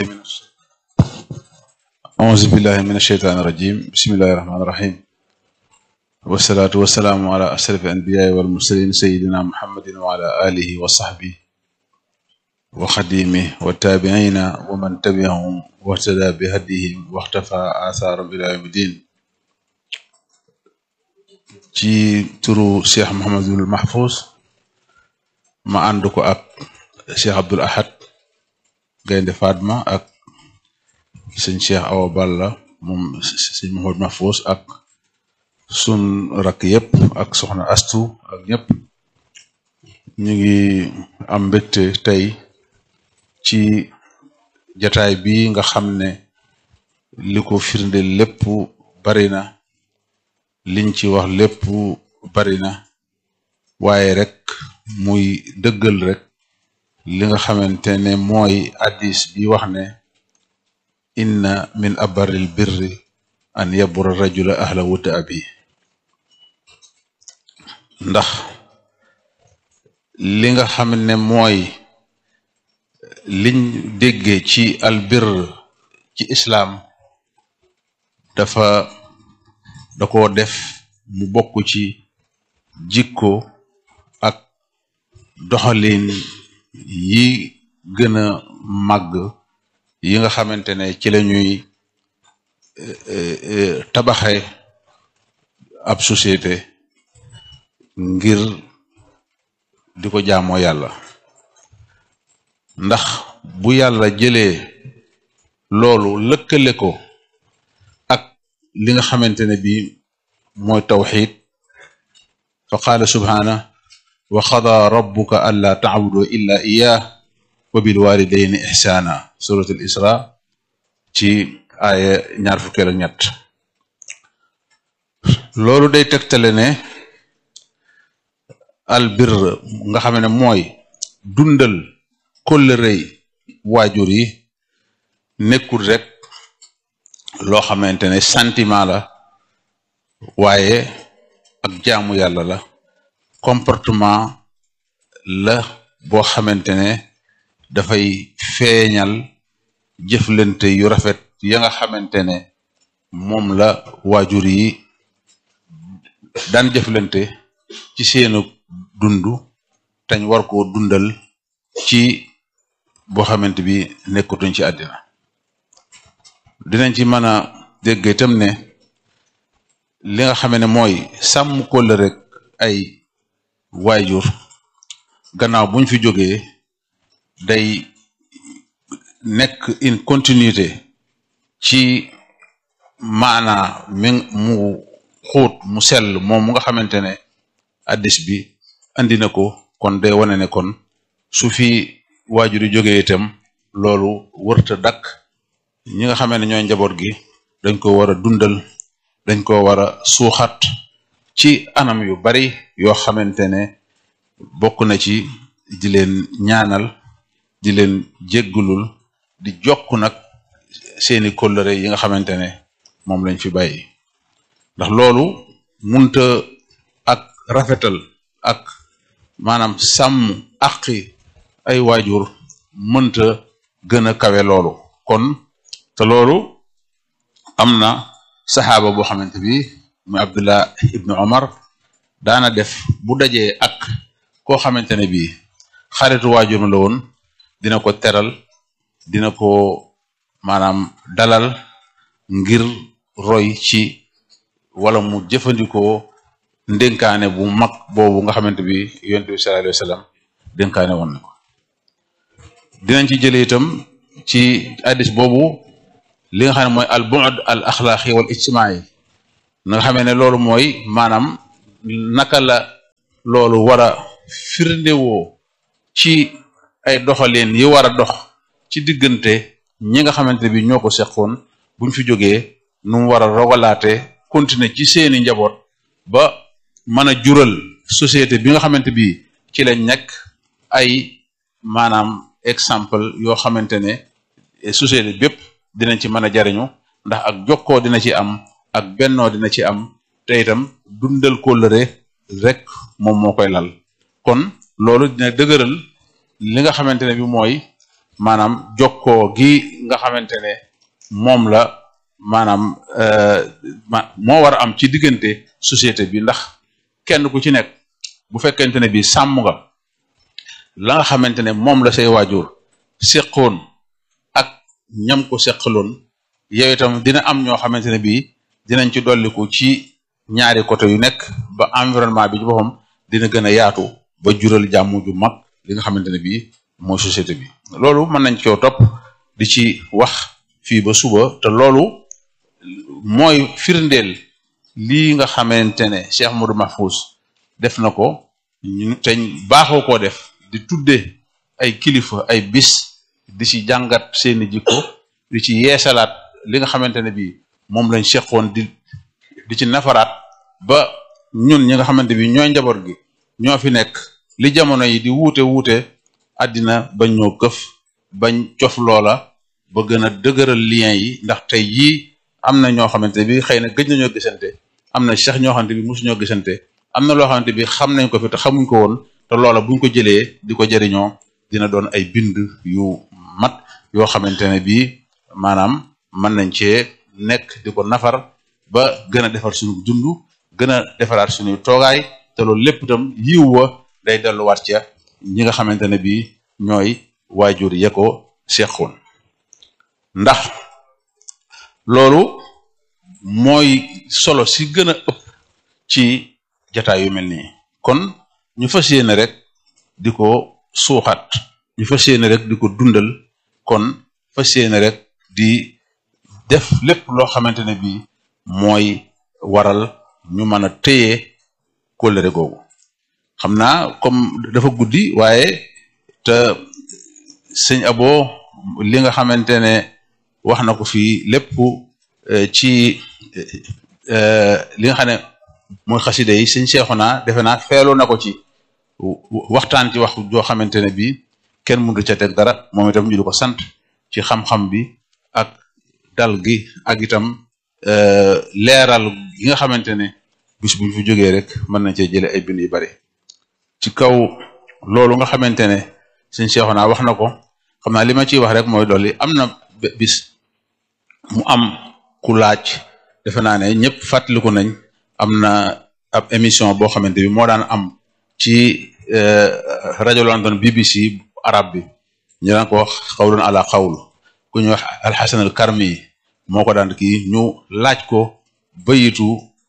من الش- أعوذ بالله من الشيطان الرجيم بسم الله الرحمن الرحيم والصلاة والسلام على أشرف الأنبياء والمرسلين سيدنا محمد وعلى آله وصحبه وخديمه والتابعين ومن تبعهم واهتدى بهديهم واختفى آثارهم إلى يوم الدين ci turu Cheikh Mouhamadul Mahfouz ma ànd ko ak Cheikh Abdoul Ahad Gaynde Fatma ak sëñ Cheikh Awa Balla moom sëñ Mouhamadul Mahfouz ak sun rakk yépp ak soxna Astu ak ñëpp ñu ngi am mbégte tey ci jataay bi nga xam ne li ko firnde lépp bari na liñ ci wax lépp bari na waaye rek muy dëggal rek li nga xamante ne mooy addis bi wax ne inna min abaril birri an yabura rajula ahla wuta abi ndax li nga xam ne mooy liñ déggee ci albir ci islaam dafa da ko def mu bokk ci jikko ak doxalin yi gën a màgg yi nga xamante ne ci la ñuy tabaxe ab société ngir di ko jaamoo yàlla ndax bu yàlla jëlee loolu lëkkale ko ak li nga xamante ne bii mooy tawxid fa qaala subhaana wa qada rabbuka alla taabudu illa iyah wa bil walidayni ihsana surat al isra ci aaya ñaar fukkeel ak ñett loolu day tegtale ne al bir nga xam ne mooy dundal kóllërey waajur yi nekkul rek loo xamante ne sentiment la waaye ak jaamu yàlla la comportement la boo xamante ne dafay feeñal jëflante yu rafet ya nga xamante ne moom la waajur yi daan jëflante ci seenu dund tañ war koo dundal ci boo xamante bi nekkatuñ ci àddina dinañ ci mën a dégg itam ne li nga xam ne mooy sàmm kóllëre rek ay waajur gannaaw buñ fi jógee day nekk une continuité ci maanaa mi mu xuut mu sell moom mu nga xamante ne addis bi andi na ko kon day wane ne kon su fi waajur yi jógee itam loolu wërta dakk ñi nga xamee ne ñooy njaboot gi dañ ko war a dundal dañ ko war a suuxat ci anam yu bari yoo xamante ne bokk na ci di leen ñaanal di leen jéggulul di jokk nag seeni kóllëre yi nga xamante ne moom lañ fi bàyyi ndax loolu munta ak rafetal ak maanaam sàmm aqi ay waajur mënta gën a kawe loolu kon te loolu am na saxaaba boo xamante bi muy abdullah ibnu omar daana def bu dajee ak koo xamante ne bii xaritu waajuram la woon dina ko teral dina ko maanaam dalal ngir roy ci wala mu jëfandikoo ndénkaane bu mag boobu nga xamante bi yonent bi sallallahu alayhi wa sallam dénkaane woon na ko dinañ ci jëlee itam ci addis boobu li nga xam ne mooy al bu'd al axlaaqi wal ijtimaai nga xamee ne loolu mooy maanaam naka la loolu war a firndewoo ci ay doxalin yi war a dox ci diggante ñi nga xamante bi ñoo ko seqoon buñ fi jógee nu mu war a rogalaate continuer ci seeni njaboot ba mën a jural société bi nga xamante bi ci lañ nekk ay maanaam exemple yoo xamante ne société bépp dinañ ci mën a jariñu ndax ak jokkoo dina ci am ak bennoo dina ci am te itam dundal kóllëre rek moom moo koy lal kon loolu dina dëgëral li nga xamante ne bi mooy maanaam jokkoo gi nga xamante ne moom la maanaam ma moo war a am ci diggante société bi ndax kenn ku ci nekk bu fekkente ne bi sàmm nga la nga xamante ne moom la say waajur seqoon ak ñam ko seqaloon yow itam dina am ñoo xamante ne bii dinañ ci dolliku ci ñaari côté yu nekk ba environnement bi ci boppam dina gën a yaatu ba jural jàmm ju mag li nga xamante ne bii mooy société bi loolu mën nañ coo topp di ci wax fii ba suba te loolu mooy firndeel lii nga xamante ne Cheikh Modou Mahfouz def na ko ñu te baaxoo koo def di tudde ay kilifa ay bis di ci jàngat seeni jikko di ci yeesalaat li nga xamante ne bii moom lañ seqoon di di ci nafaraat ba ñun ñi nga xamante bi ñooy njaboot gi ñoo fi nekk li jamono yi di wuute wuute àddina bañ ñoo këf bañ cof loola ba gën a dëgëral lien yi ndax tey jii am na ñoo xamante bi xëy na gëj nañoo gisante am na sax ñoo xamante bi mosuñoo gisante am na loo xamante bi xam nañ ko fi te xamuñ ko woon te loola buñ ko jëlee di ko jëriñoo dina doon ay bind yu mat yoo xamante ne bii maanaam mën nañ cee nekk di ko nafar ba gën a defar suñu dund gën a defaraat suñuy toogaay te loolu lépp itam yiw wa day delluwaat ca ñi nga xamante ne bii ñooy waajur ya ko seqoon ndax loolu mooy solo si gën a ëpp ci jataay yu mel nii kon ñu fas yéene rek di ko suuxat ñu fas yéene rek di ko dundal kon fas yéene rek di def lépp loo xamante ne bii mooy waral ñu mën a téye kóllëre googu xam naa comme dafa guddi waaye te sëñ abo li nga xamante ne wax na ko fii lépp ci li nga xam ne mooy xaside yi sëñ Seexuna defe naa feelu na ko ci waxtaan ci wax joo xamante ne bii kenn mënu ca teg dara moom itam ñu di ko sant ci xam-xam bi ak dal gi ak itam leeral gi nga xamante ne bis buñ fi jógee rek mën nañ cee jële ay bind yu bari ci kaw loolu nga xamante ne sëñ Seexuna wax na ko xam naa li ma ciy wax rek mooy dolli am na bis mu am ku laaj defe naa ne ñëpp fàttaliku nañ am na ab émission boo xamante bi moo daan am ci rajo London BBC arab bi ñu daan ko wax xawlun ala xawlu ku ñuy wax alxasan al karmi yi moo ko daan kii ñu laaj ko bayitu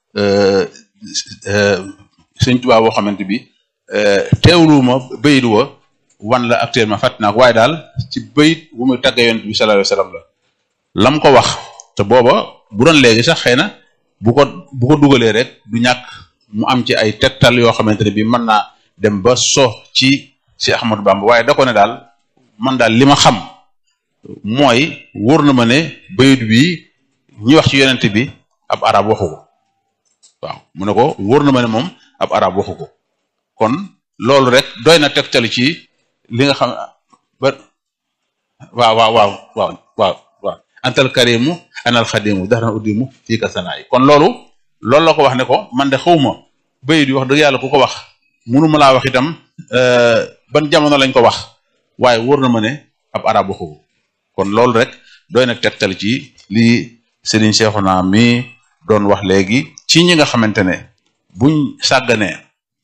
sëñ Tuubaa boo xamante bi teewluwuma bayit wa wan la actuellement fàtt naa ko waaye daal ci bayit bu muy tàgge yonent bi sallallahu alayhi wasallam la lam ko wax te booba bu doon léegi sax xëy na bu ko bu ko dugalee rek du ñàkk mu am ci ay tegtal yoo xamante ne bi mën naa dem ba so ci si Ahmadou Bamba waaye da ko ne daal man daal li ma xam mooy wóor na ma ne bayit bi ñi wax ci yonent bi ab arab waxu ko waaw mu ne ko wóor na ma ne moom ab arab waxu ko kon loolu rek doy na tegtal ci li nga xam ba waaw waaw waaw waaw waaw waaw antal karimu anal xadimu daxran uddimu fii ka sanaayi kon loolu loolu la ko wax ne ko man de xawma bayit yi wax dëgg yàlla ku ko wax munuma laa wax itam ban jamono lañ ko wax waaye wóor na ma ne ab arab waxu ko kon loolu rek doy na tegtal ci lii Serigne Cheikhouna mi doon wax léegi ci ñi nga xamante ne buñ sàgganee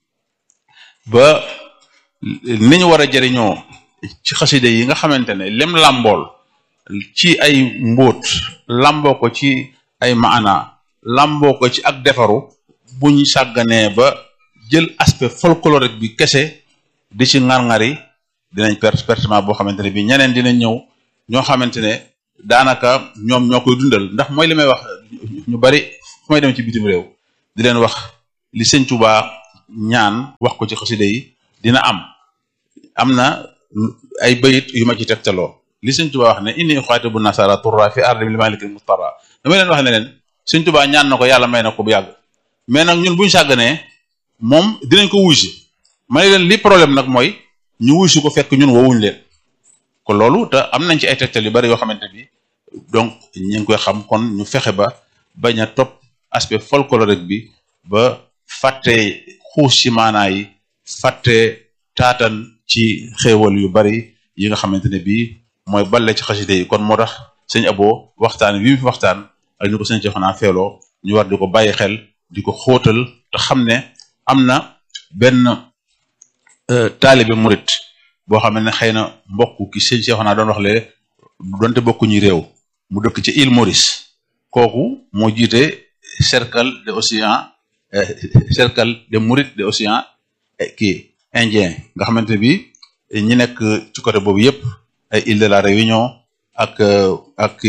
ba ni ñu war a jëriñoo ci xaside yi nga xamante ne lem làmbool ci ay mbóot lamboo ko ci ay maana lamboo ko ci ak defaru buñ sàgganee ba jël aspect folklorique bi kese di ci ŋar-ŋari dinañ perte pertement boo xamante ne bi ñeneen dinañ ñëw ñoo xamante ne daanaka ñoom ñoo koy dundal ndax mooy li may wax ñu bari fu may dem ci bitim réew di leen wax li sëñ Tuubaa ñaan wax ko ci xaside yi dina am am na ay bayit yu ma ci tegtaloo li sëñ Tuubaa wax ne inni xaatibu nasara turra fi ardi li malikil mustara dama leen wax ne leen sëñ Tuubaa ñaan na ko yàlla may na ko bu yàgg mais nag ñun buñu sàgganee moom dinañ ko wuysi ma ne leen li problème nag mooy ñu wuysi ko fekk ñun woowuñ leen kon loolu te am nañ ci ay tegtal yu bari yoo xamante bi donc ñu ngi koy xam kon ñu fexe ba bañ a topp aspect folklorique bi ba fàtte xuus ci maanaa yi fàtte taatan ci xéewal yu bari yi nga xamante ne bii mooy balle ci xaside yi kon moo tax sëñ Abo waxtaan wi mu fi waxtaan ak ni ko sëñ Cheikhouna feeloo ñu war di ko bàyyi xel di ko xóotal te xam ne am na benn taalibe murit boo xam ne xëy na mbokk ki sëñ Cheikhouna doon wax léegi donte bokkuñu réew mu dëkk ci île Maurice kooku moo jiite cercle de océan cercle de mourides de océan kii indien nga xamante bi ñi nekk ci côté boobu yëpp ay île de la Réunion ak ak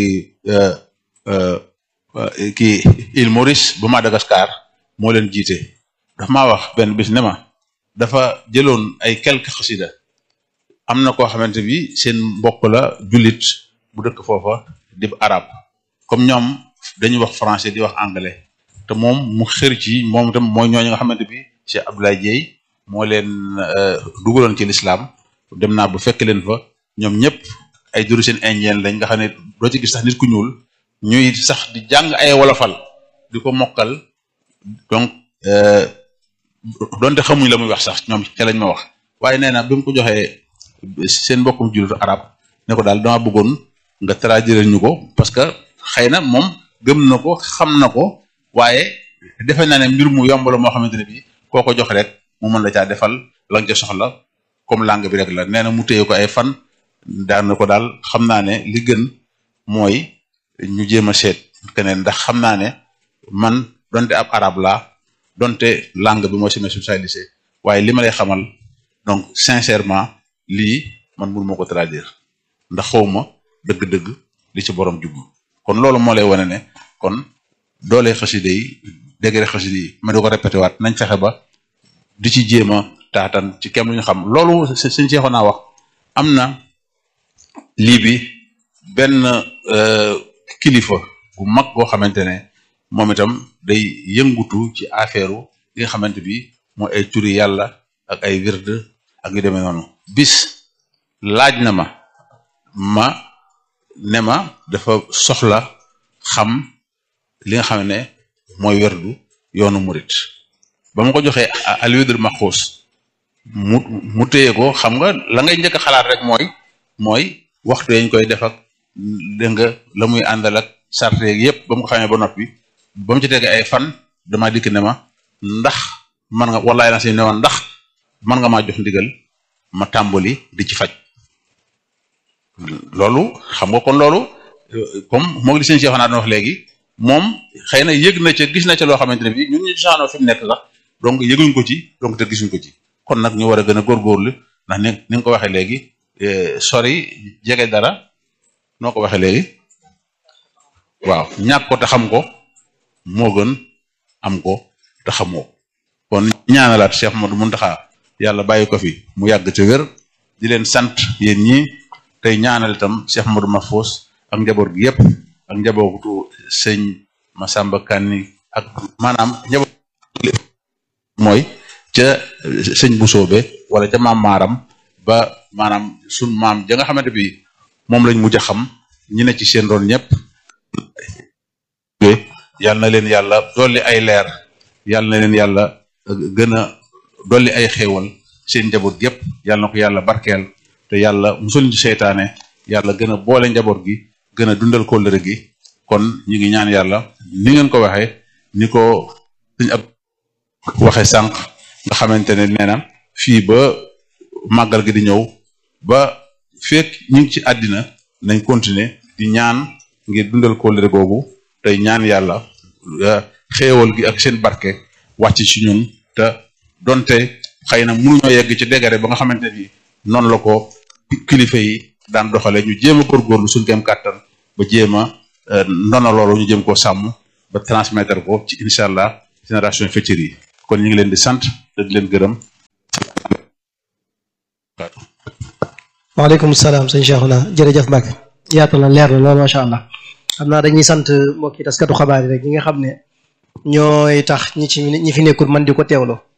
kii île Maurice bu Madagascar moo leen jiite dafa maa wax benn bis ne ma dafa jëloon ay quelques xasida am na koo xamante bi seen mbokk la jullit bu dëkk foofa di arab comme ñoom dañuy wax français di wax anglais te moom mu xër ci moom itam mooy ñooñu nga xamante bi Cheikh Abdoulaye Dieye moo leen dugaloon ci l'islam dem naa bu fekk leen fa ñoom ñëpp ay d'origine indienne lañ nga xam ne doo ci gis sax nit ku ñuul ñuy sax di jàng ay wolofal di ko mokkal donc donte xamuñ la muy wax sax ñoom ca lañ ma wax waaye nee na bi mu ko joxee seen mbokkum jullitu arab ne ko daal dama bëggoon nga traduire ñu ko parce que xëy na moom gëm na ko xam na ko waaye defe naa ne mbir mu yomb la moo xamante ne bii koo ko jox rek mu mën la caa defal la nga ca soxla comme langue bi rek la nee na mu téye ko ay fan daan na ko daal xam naa ne li gën mooy ñu jéem a seet keneen ndax xam naa ne man donte ab arab laa donte langue bi mooy sama spécialisé waaye li ma lay xamal donc sincèrement lii man mënu ma ko traduire ndax xawma dëgg-dëgg li ci borom jublu kon loolu moo lay wane ne kon doole xaside yi degré xaside yi ma di ko répété waat nañ fexe ba di ci jéem a taatan ci kem lu ñu xam loolu sëñ Seexu naa wax am na lii bi benn kilifa bu mag boo xamante ne moom itam day yëngutu ci affaire yi nga xamante bi mooy ay turi yàlla ak ay wird ak yu demee noonu bis laaj na ma ma ne ma dafa soxla xam li nga xam ne mooy werdu yoonu murit ba ma ko joxee alwidul maxuus mu mu téye ko xam nga la ngay njëkk a xalaat rek mooy mooy waxtu yañ koy def ak dégg nga la muy àndal ak sarte yeeg yëpp ba mu ko xamee ba noppi ba mu ci tege ay fan dama dikk ne ma ndax man nga wallaay na si ne ma ndax man nga maa jox ndigal ma tàmbali di ci faj loolu xam nga kon loolu comme moo ngi li seen Cheikh naa doon wax léegi moom xëy na yëg na ca gis na ca loo xamante ne bii ñun ñu saanoo fi mu nekk sax donc yëguñ ko ci donc te gisuñ ko ci kon nag ñu war a gën a góorgóorlu ndax ni ni nga ko waxee léegi sori jege dara noo ko waxee léegi waaw ñàkk ko te xam ko moo gën am ko te xamoo kon ñaanalaat Cheikh Modou Mountakha yàlla bàyyi ko fi mu yàgg te wér di leen sant yéen ñi tey ñaanal itam Cheikh Modou Mahfous ak njaboot gi yëpp ak njabootu sëñ Massamba Kanni ak maanaam njaboot mooy ca sëñ bu soobe wala ca maam maaram ba maanaam sun maam ja nga xamante bi moom lañ mujj a xam ñi ne ci seen doon ñëpp yal na leen yàlla dolli ay leer yal na leen yàlla gën a dolli ay xéewal seen njaboot yëpp yal na ko yàlla barkeel te yàlla musul ñu seytaane yàlla gën a boole njaboot gi gën a dundal kóllëre gi kon ñu ngi ñaan yàlla ni ngeen ko waxee ni ko suñ ab waxe sànq nga xamante ne nee na fii ba màggal gi di ñëw ba fekk ñu ngi ci àddina nañ continuer di ñaan ngir dundal kóllëre googu tey ñaan yàlla xéewal gi ak seen barke wàcc ci ñun te donte xëy na mënuñoo yegg ci dégare ba nga xamante ni noonu la ko kilifa yi daan doxale ñu jéem a góorgóorlu suñu kem kàttan ba jéem a ndono loolu ñu jéem koo sàmm ba transmettre ko ci incha allah génération future yi kon ñu ngi leen di sant te di leen gërëm. waaleykum salaam sëñ Cheikhouna jërëjëf Mbacke yaatal na leer na loolu macha allah xam naa dañuy sant mbokki taskatu xabaar yi rek ñi nga xam ne ñooy tax ñi ci ñi fi nekkul man di ko teewloo